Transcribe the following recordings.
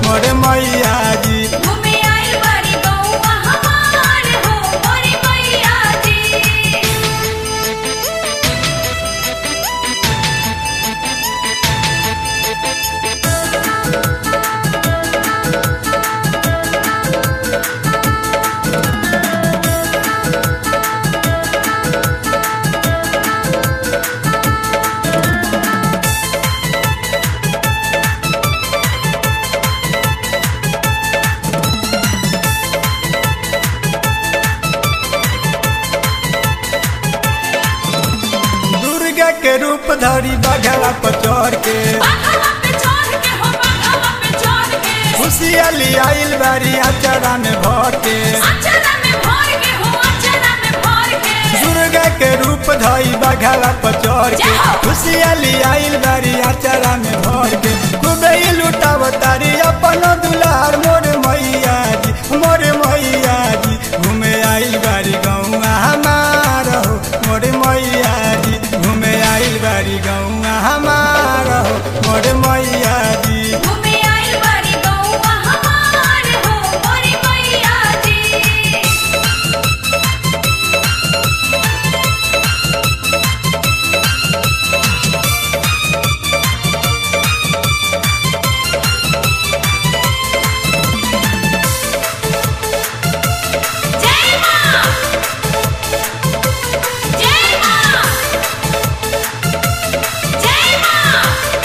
मोर मैया जी घूमे आइल बारी गौवा हमार हो मोरे मैया जी दुर्गा के रूप धरी बघला पर चढ़ के बाघवा पे चढ़ के हो बाघवा पे चढ़ के खुशियाली आइल बारी अचरा में भर के अचरा में भर के हो अचरा में भर के दुर्गा के रूप धई बघला पर चढ़ के जय हो। खुशियाली आइल बारी अचरा में भर के खूबे ही लुटाव तारी अपन दुलार मोर मैया जी मोर मैया जी घूमे आइल बारी गौआ हमार हो मोर मैया जी घूमे आइल बारी गौआ हमार हो मोर मैया जी घूमे आइल बारी गौवा हमार हो मोरे मैया जी जय मां जय मां जय मां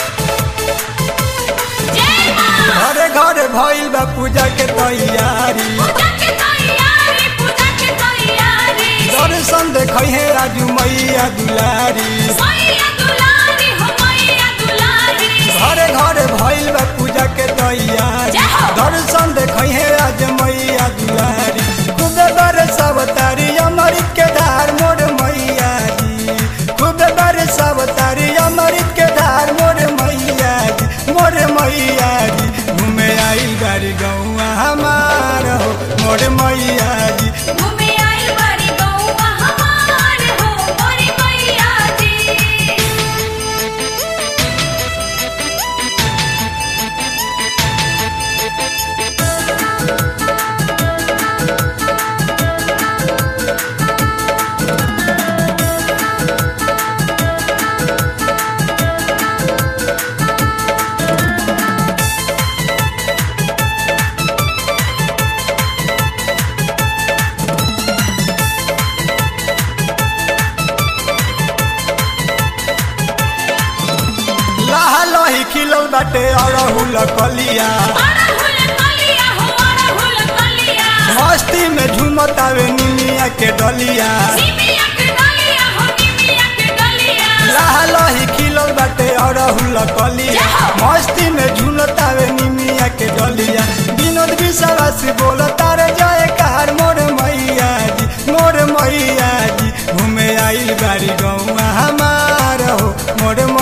जय मां घरे घरे भइल बा पूजा के तैयारी पूजा के तैयारी पूजा के तैयारी दर्शन देखै हे राजू मैया दुलारी मैया दुलारी हो मैया दुलारी घरे घरे भइल बा पूजा के तैयारी जय हो। दर्शन देखै हे राज मैया दुलारी खूबे बरसब तारी अमृत के धार मोर मैया जी खूबे बरसब तारी अमृत के धार मोर मैया जी मोर मैया जी घूमे आइल बारी गौआ हमार हो मोर मैया जी घूमे आइल बारी गौवा हमार हो मोरे मैया जी लाह लही खिलल बाटे अड़हुल कलिया अड़हुल कलिया हो अड़हुल कलिया मस्ती में झूमतावे निमिया के डलिया निमिया के डलिया हो निमिया के डलिया लाह लही खिलल बाटे अड़हुल कलिया मस्ती में झूमतावे निमिया के डलिया विनोद विश्वास बोल तारे जय कार मोर मैया जी मोर मैया जी घूमे आइल बारी गौआ हमार हो मोर